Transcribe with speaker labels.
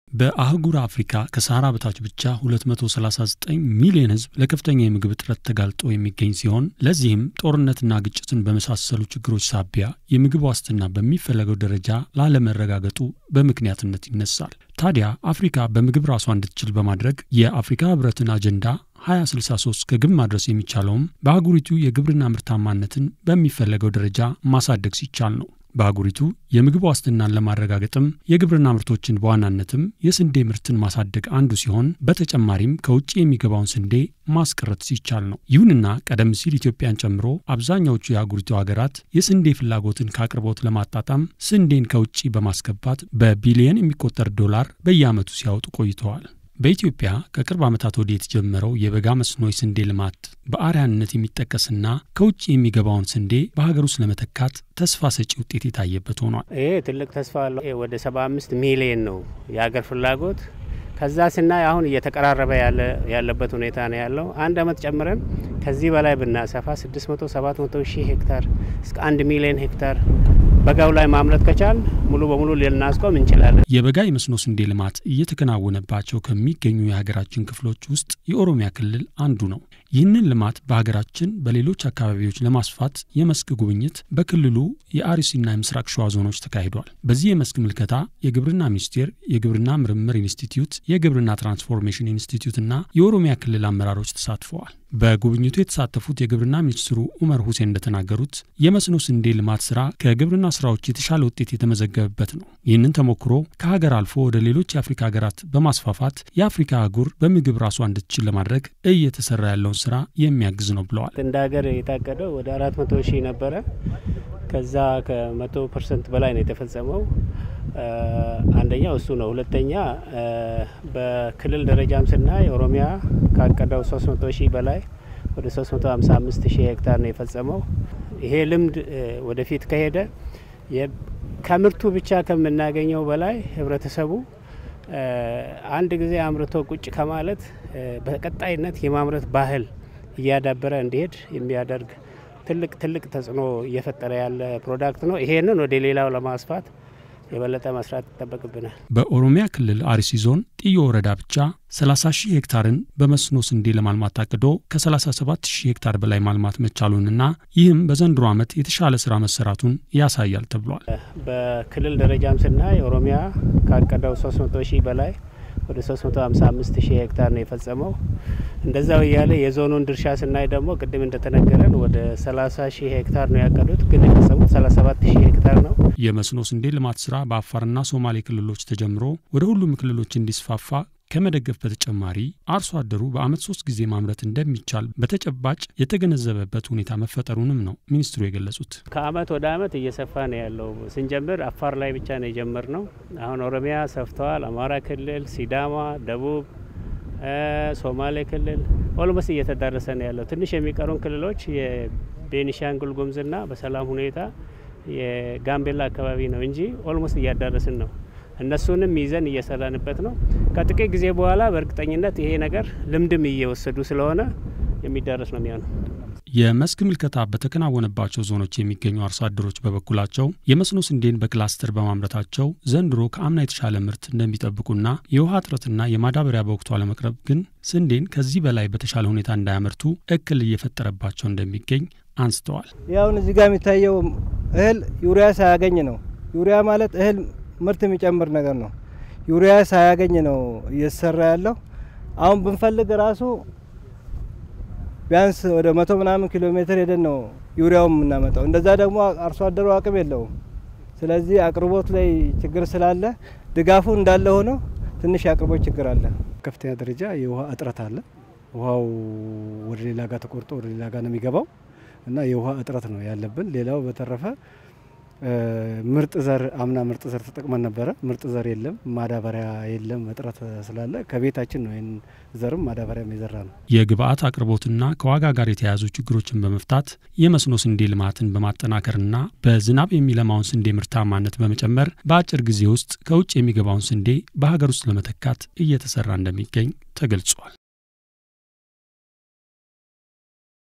Speaker 1: በአህጉር አፍሪካ ከሰሃራ በታች ብቻ 239 ሚሊዮን ሕዝብ ለከፍተኛ የምግብ እጥረት ተጋልጦ የሚገኝ ሲሆን ለዚህም ጦርነትና ግጭትን በመሳሰሉ ችግሮች ሳቢያ የምግብ ዋስትና በሚፈለገው ደረጃ ላለመረጋገጡ በምክንያትነት ይነሳል። ታዲያ አፍሪካ በምግብ ራሷ እንድትችል በማድረግ የአፍሪካ ሕብረትን አጀንዳ 2063 ከግብ ማድረስ የሚቻለውም በአህጉሪቱ የግብርና ምርታማነትን በሚፈለገው ደረጃ ማሳደግ ሲቻል ነው። በአህጉሪቱ የምግብ ዋስትናን ለማረጋገጥም የግብርና ምርቶችን በዋናነትም የስንዴ ምርትን ማሳደግ አንዱ ሲሆን በተጨማሪም ከውጭ የሚገባውን ስንዴ ማስቀረት ሲቻል ነው። ይሁንና ቀደም ሲል ኢትዮጵያን ጨምሮ አብዛኛዎቹ የአህጉሪቱ ሀገራት የስንዴ ፍላጎትን ከአቅርቦት ለማጣጣም ስንዴን ከውጭ በማስገባት በቢሊየን የሚቆጠር ዶላር በየዓመቱ ሲያወጡ ቆይተዋል። በኢትዮጵያ ከቅርብ ዓመታት ወዲህ የተጀመረው የበጋ መስኖ የስንዴ ልማት በአርአያነት የሚጠቀስና ከውጭ የሚገባውን ስንዴ በሀገር ውስጥ ለመተካት ተስፋ ሰጪ ውጤት የታየበት ሆኗል።
Speaker 2: ይሄ ትልቅ ተስፋ አለው። ወደ 75 ሚሊየን ነው የሀገር ፍላጎት። ከዛ ስናይ አሁን እየተቀራረበ ያለበት ሁኔታ ነው ያለው። አንድ አመት ጨምረን ከዚህ በላይ ብናሰፋ 600 700 ሺህ ሄክታር እስከ አንድ ሚሊዮን ሄክታር በጋው ላይ ማምረት ከቻል ሙሉ በሙሉ ልናስቆም እንችላለን።
Speaker 1: የበጋ የመስኖ ስንዴ ልማት እየተከናወነባቸው ከሚገኙ የሀገራችን ክፍሎች ውስጥ የኦሮሚያ ክልል አንዱ ነው። ይህንን ልማት በሀገራችን በሌሎች አካባቢዎች ለማስፋት የመስክ ጉብኝት በክልሉ የአርሲና የምስራቅ ሸዋ ዞኖች ተካሂዷል። በዚህ የመስክ ምልከታ የግብርና ሚኒስቴር፣ የግብርና ምርምር ኢንስቲትዩት፣ የግብርና ትራንስፎርሜሽን ኢንስቲትዩትና የኦሮሚያ ክልል አመራሮች ተሳትፈዋል። በጉብኝቱ የተሳተፉት የግብርና ሚኒስትሩ ኡመር ሁሴን እንደተናገሩት የመስኖ ስንዴ ልማት ስራ ከግብርና ስራዎች የተሻለ ውጤት የተመዘገበበት ነው። ይህንን ተሞክሮ ከሀገር አልፎ ወደ ሌሎች የአፍሪካ ሀገራት በማስፋፋት የአፍሪካ አህጉር በምግብ ራሷ እንድትችል ለማድረግ እየተሰራ ያለውን ስራ የሚያግዝ ነው ብለዋል።
Speaker 2: እንደ ሀገር የታቀደው ወደ አራት መቶ ሺህ ነበረ። ከዛ ከመቶ ፐርሰንት በላይ ነው የተፈጸመው። አንደኛው እሱ ነው። ሁለተኛ በክልል ደረጃም ስናይ ኦሮሚያ ካቀደው 300 ሺህ በላይ ወደ 355 ሺህ ሄክታር ነው የፈጸመው። ይሄ ልምድ ወደፊት ከሄደ ከምርቱ ብቻ ከምናገኘው በላይ ህብረተሰቡ አንድ ጊዜ አምርቶ ቁጭ ከማለት በቀጣይነት የማምረት ባህል እያዳበረ እንዲሄድ የሚያደርግ ትልቅ ትልቅ ተጽዕኖ እየፈጠረ ያለ ፕሮዳክት ነው። ይሄንን ወደ ሌላው ለማስፋት የበለጠ መስራት ይጠበቅብናል።
Speaker 1: በኦሮሚያ ክልል አርሲ ዞን ጥዮ ወረዳ ብቻ 30 ሺህ ሄክታርን በመስኖ ስንዴ ለማልማት ታቅዶ ከ37 ሺህ ሄክታር በላይ ማልማት መቻሉንና ይህም በዘንድሮ ዓመት የተሻለ ስራ መሰራቱን ያሳያል ተብሏል።
Speaker 2: በክልል ደረጃም ስናይ ኦሮሚያ ካቀደው 300 ሺህ በላይ ወደ 355 ሺህ ሄክታር ነው የፈጸመው። እንደዛው እያለ የዞኑን ድርሻ ስናይ ደግሞ ቅድም እንደተነገረን ወደ 30 ሺህ ሄክታር ነው ያቀዱት፣ ግን የፈጸሙት 37 ሺህ ሄክታር ነው።
Speaker 1: የመስኖ ስንዴ ልማት ስራ በአፋርና ሶማሌ ክልሎች ተጀምሮ ወደ ሁሉም ክልሎች እንዲስፋፋ ከመደገፍ በተጨማሪ አርሶ አደሩ በዓመት ሶስት ጊዜ ማምረት እንደሚቻል በተጨባጭ የተገነዘበበት ሁኔታ መፈጠሩንም ነው ሚኒስትሩ የገለጹት።
Speaker 2: ከአመት ወደ አመት እየሰፋ ነው ያለው። ስንጀምር አፋር ላይ ብቻ ነው የጀመር ነው። አሁን ኦሮሚያ ሰፍተዋል። አማራ ክልል፣ ሲዳማ፣ ደቡብ፣ ሶማሌ ክልል ኦልሞስት እየተዳረሰ ነው ያለው። ትንሽ የሚቀሩን ክልሎች የቤኒሻንጉል ጉሙዝና በሰላም ሁኔታ የጋምቤላ አካባቢ ነው እንጂ ኦልሞስት እያዳረስን ነው። እነሱንም ይዘን እየሰራንበት ነው። ከጥቂት ጊዜ በኋላ በእርግጠኝነት ይሄ ነገር ልምድም እየወሰዱ ስለሆነ የሚዳረስ ነው የሚሆነው።
Speaker 1: የመስክ ምልከታ በተከናወነባቸው ዞኖች የሚገኙ አርሶ አደሮች በበኩላቸው የመስኖ ስንዴን በክላስተር በማምረታቸው ዘንድሮ ከአምና የተሻለ ምርት እንደሚጠብቁና የውሃ እጥረትና የማዳበሪያ በወቅቱ አለመቅረብ ግን ስንዴን ከዚህ በላይ በተሻለ ሁኔታ እንዳያመርቱ እክል እየፈጠረባቸው እንደሚገኝ አንስተዋል።
Speaker 3: ያሁን እዚህ ጋር የሚታየው እህል ዩሪያ ሳያገኝ ነው። ዩሪያ ማለት እህል ምርት የሚጨምር ነገር ነው። ዩሪያ ሳያገኝ ነው እየተሰራ ያለው። አሁን ብንፈልግ ራሱ ቢያንስ ወደ መቶ ምናምን ኪሎ ሜትር ሄደን ነው ዩሪያውን የምናመጣው። እንደዛ ደግሞ አርሶ አደሩ አቅም የለውም። ስለዚህ አቅርቦት ላይ ችግር ስላለ ድጋፉ እንዳለ ሆኖ ትንሽ የአቅርቦት ችግር አለ።
Speaker 4: ከፍተኛ ደረጃ የውሃ እጥረት አለ። ውሃው ወደ ሌላ ጋር ተቆርጦ ወደ ሌላ ጋር ነው የሚገባው እና የውሃ እጥረት ነው ያለብን። ሌላው በተረፈ ምርጥ ዘር አምና ምርጥ ዘር ተጠቅመን ነበረ። ምርጥ ዘር የለም፣ ማዳበሪያ የለም። እጥረት ስላለ ከቤታችን ነው ይህን ዘርም ማዳበሪያም የዘራ ነው።
Speaker 1: የግብአት አቅርቦትና ከዋጋ ጋር የተያያዙ ችግሮችን በመፍታት የመስኖ ስንዴ ልማትን በማጠናከርና በዝናብ የሚለማውን ስንዴ ምርታማነት በመጨመር በአጭር ጊዜ ውስጥ ከውጭ የሚገባውን ስንዴ በሀገር ውስጥ ለመተካት እየተሰራ እንደሚገኝ ተገልጿል።